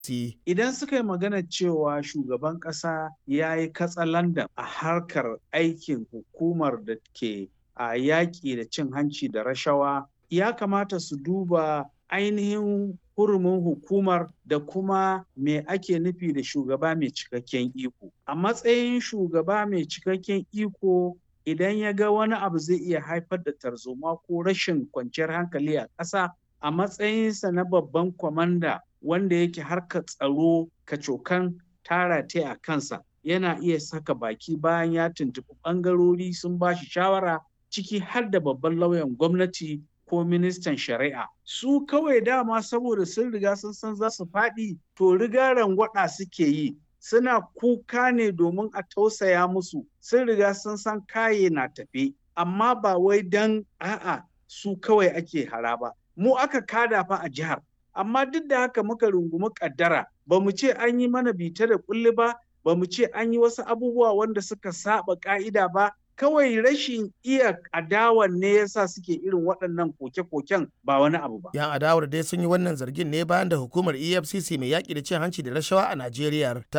Idan suka yi magana cewa shugaban ƙasa ya yi katsalandan a harkar aikin hukumar da ke a yaƙi da cin hanci da rashawa, ya kamata su duba ainihin hurumin hukumar da kuma me ake nufi da shugaba mai cikakken iko. A matsayin shugaba mai cikakken iko idan ya ga wani abu zai iya haifar da tarzoma ko rashin kwanciyar hankali a ƙasa a matsayinsa na babban kwamanda wanda yake harkar tsaro kacokan tara ta a kansa yana iya saka baki bayan ya tuntuɓi ɓangarori sun ba shi shawara ciki har da babban lauyan gwamnati ko ministan shari'a su kawai dama saboda sun riga sun san za su faɗi to riga rangwada suke yi suna kuka ne domin a tausaya musu sun riga sun san kaye na tafe amma ba wai dan a'a su kawai ake hara ba mu aka kada fa a jihar amma duk da haka muka rungumi kaddara ba mu ce an yi mana bita da kulli ba ba mu ce an yi wasu abubuwa wanda suka saba ka'ida ba kawai rashin iya adawan ne yasa suke irin waɗannan koke-koken ba wani abu ba. Yan adawar dai sun yi wannan zargin ne bayan da hukumar EFCC mai yaƙi da cin hanci da rashawa a Najeriya ta